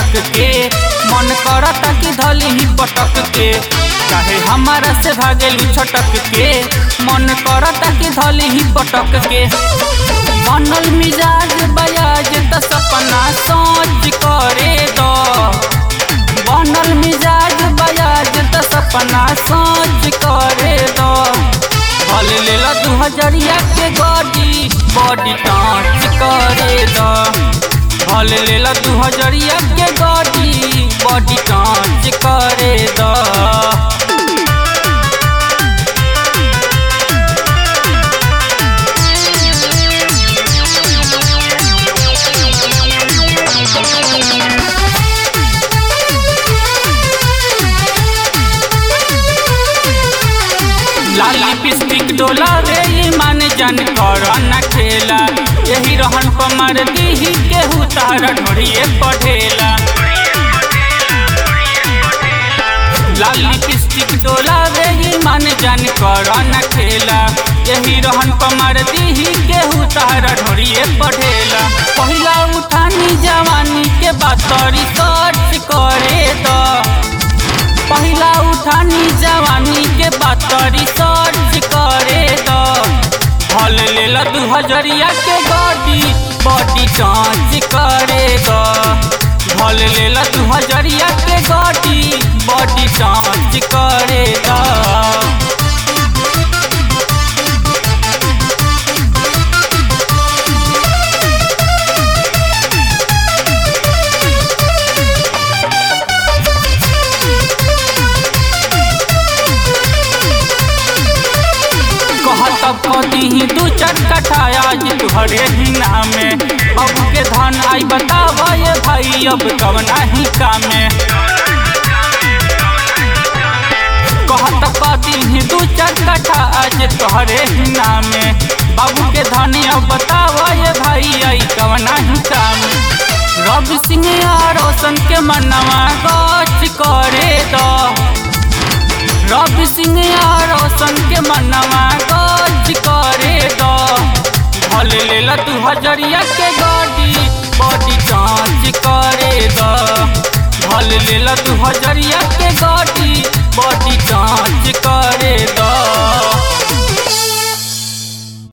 झटक के मन करता कि धली ही पटक के चाहे हमारा से भागेलू छटक के मन करता कि धली ही पटक के बनल मिजाज बयाज त सपना सोच करे दो बनल मिजाज बयाज त सपना सोच करे दो भल लेला दू हजरिया के गाड़ी बॉडी टाँच करे दो भल लेला दू हजरिया के गाड़ी बॉडी टाँच करे दो लाली पिस्टिक डोला रे ईमान जन कर न खेला यही रहन पर मार दीही केहू तारा ढोड़िए पढ़ेला लाली पिस्टिक डोला रे ईमान जन कर न खेला यही रहन पर मार दीही केहू तारा ढोड़िए पढ़ेला पहिला उठानी जवानी के बात रिसर्च करे तो पहिला उठानी जवानी के बात रिसर्च करे तो भल लेला दू हजरिया के गाड़ी बॉडी जांच करे तो भल लेला दू हजरिया के गाड़ी बॉडी जांच करे तो कहत कदी दू चार कट्ठा आज तुहरे ही नामे अब के धन आई बताव ये भाई अब कवना ही कामे कहत कदी दू चार कट्ठा आज तुहरे ही नामे बाबू के धन अब बताव ये भाई आई कवना ही कामे रवि सिंह या रोशन के मनवा गच करे दो रवि सिंह या रोशन के मनवा गज करे दो भल लेला तू हजरिया के गाड़ी बॉडी जांच करे दो भल लेला तू हजरिया के गाड़ी बॉडी जांच कर